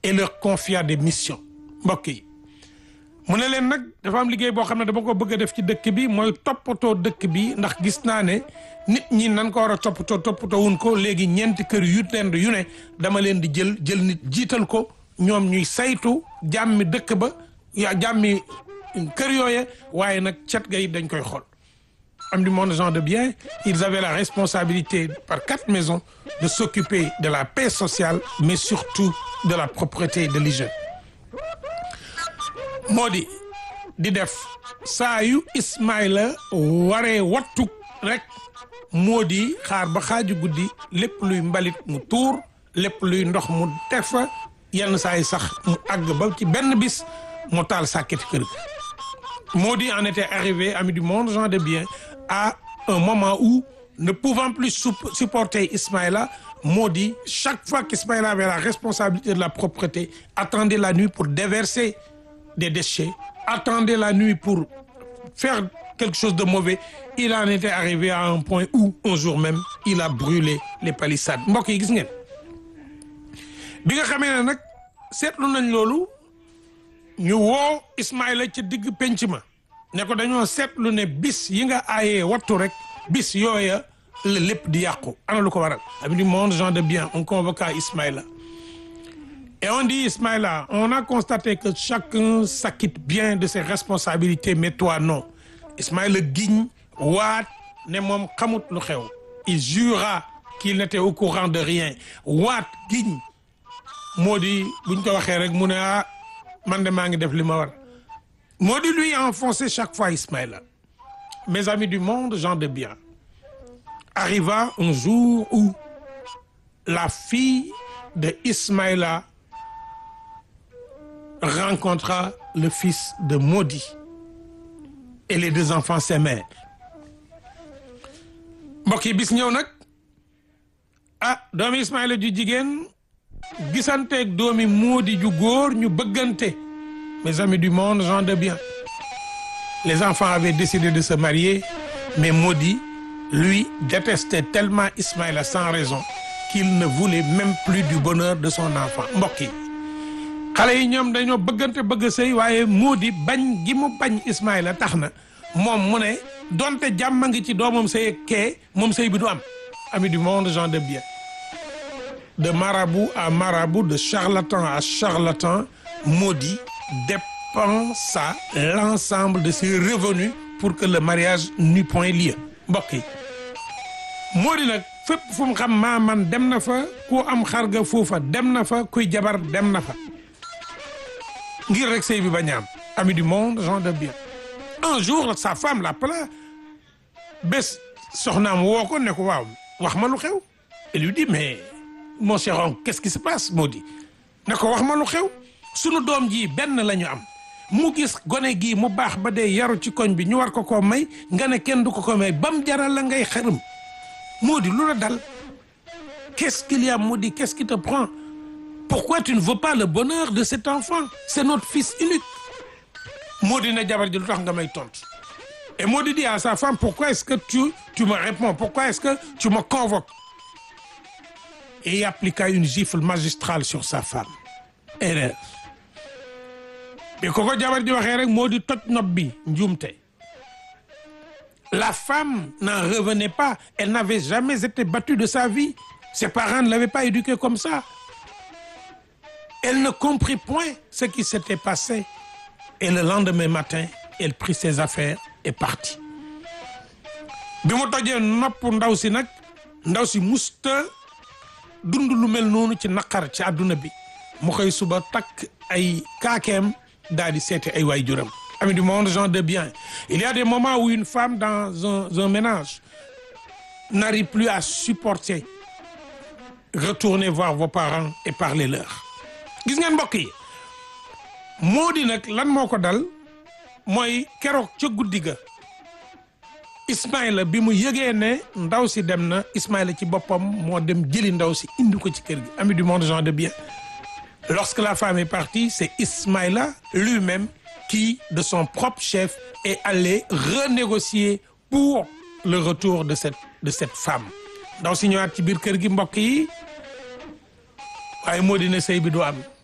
et leur confia des missions mbokk yi mu ne leen nag dafa am liggéey boo xam ne dama ko bëgg a def ci dëkk bi mooy toppatoo dëkk bi ndax gis naa ne nit ñi nan ko war a toppatoo toppatoo wuñ ko léegi ñeenti kër yu leen yu ne dama leen di jël jël nit jiital ko ñoom ñuy saytu jàmmi dëkk ba yaa jàmmi kër yooye waaye nag cet ga it dañ koy xool am du monde gens de bien ils avaient la responsabilité par quatre maisons de s'occuper de la paix sociale mais surtout de la propreté et de l'hygiène moo di di def saa yu Ismaïla waree wattu rek moo di xaar ba xaaju guddi lépp luy mbalit mu tuur lépp luy ndox mu teg fa yenn saa yi sax mu àgg ba ci benn bis mu taal sàkketi kër gi moo di en était arrivé ami du monde gens de bien à un moment où ne pouvant plus supporter Ismaïla moo di chaque fois qu'Ismaïla avait la responsabilité de la propreté attendait la nuit pour déverser des déchets attendait la nuit pour faire quelque chose de mauvais il en était arrivé à un point où un jour même il a brûlé les palissades mbokk yi gis ngeen bi nga xamee ne nag seetlu nañ loolu ñu woo Ismaïla ci digg penc ma ne ko dañoo seetlu ne bis yi nga aayee wattu rek bis yooya la lépp di yàqu ana lu ko waral ami du monde gens de bien on convoqua Ismaïla et on dit Ismaïla on a constaté que chacun s'acquitte bien de ses responsabilités mais toi non Ismaïla giñ waat ne moom xamut lu xew il jura qu'il n'était au courant de rien waat giñ moo di buñ ko waxee rek mu ne ah man de maa ngi def li ma war moo di lui enfoncé chaque fois Ismaïla mes amis du monde gens de bien arriva un jour où la fille de Ismaïla rencontra le fils de Modi et les deux enfants s'aimèrent mbokk yi bis ñëw nag ah doomi Ismaïla ju jigéen gisanteeg doomi Modi ju góor ñu bëggante mes amis du monde gens de bien les enfants avaient décidé de se marier mais Modi lui détestait tellement Ismaïla sans raison qu'il ne voulait même plus du bonheur de son enfant mbokk yi xale yi ñoom dañoo bëggante bëgg sëy waaye Modi bañ gi mu bañ Ismaïla tax na moom mu ne donte jàmm ngi ci doomam sëy kee moom sëy bi du am ami du monde gens de bien de marabout à marabout de charlatan à charlatan Modi dépensa l'ensemble de ses revenus pour que le mariage n'eût point lieu mbokk yi Modi nag fépp fu mu xam maa man dem na fa ku am xarga foofa dem na fa kuy jabar dem na fa ngir rek sëy bi bañ a am ami du monde gens de bien un jour sa femme l'appela bés soxnaam woo ko ne ko waaw wax ma lu xew elle lui dit mais mon cher oncle qu'est-ce qui se passe Modi ne ko wax ma lu xew sunu doom ji benn la ñu am mu gis gone gii mu baax ba dee yaru ci koñ bi ñu war ko koo may nga ne kenn du ko ko may bam jaral la ngay xërëm Modi lu la dal qu'est-ce qu'il y a Modi qu'est-ce qui te prend pourquoi tu ne veux pas le bonheur de cet enfant c'est notre fils unique Modi na jabar ji lu tax nga may tontu et Modi dit à sa femme pourquoi est-ce que tu tu me réponds pourquoi est-ce que tu me convoques et il appliqua une gifle magistrale sur sa femme erreur bi ko ko jabar ji waxee rek Modi toj nopp bi njuumte la femme n'en revenait pas elle n'avait jamais été battue de sa vie ses parents ne l'avaient pas éduquée comme ça elle ne comprit point ce qui s'était passé et le lendemain matin elle prit ses affaires et partit bi mu tojee nopp ndaw si nag ndaw si musta dund lu mel noonu ci naqar ci àdduna bi mu xëy suba takk ay kaakeem daal di seeti ay waajuram amis du monde gens de bien il y a des moments où une femme dans un, un ménage n'arrive plus à supporter retournez voir vos parents et parlez-leur gis ngeen mbokk yi moo di nag lan moo ko dal mooy keroog ca guddi ga Ismaïla bi mu yëgee ne ndaw si dem na Ismaïla ci boppam moo dem jëli ndaw si indi ko ci kër gi amis du monde gens de bien lorsque la femme est partie c'est Ismaïla lui-même qui de son propre chef est allé renégocier pour le retour de cette de cette femme ndaw si ñëwaat ci biir kër gi mbokk yi waaye moo di ne sëy bi du am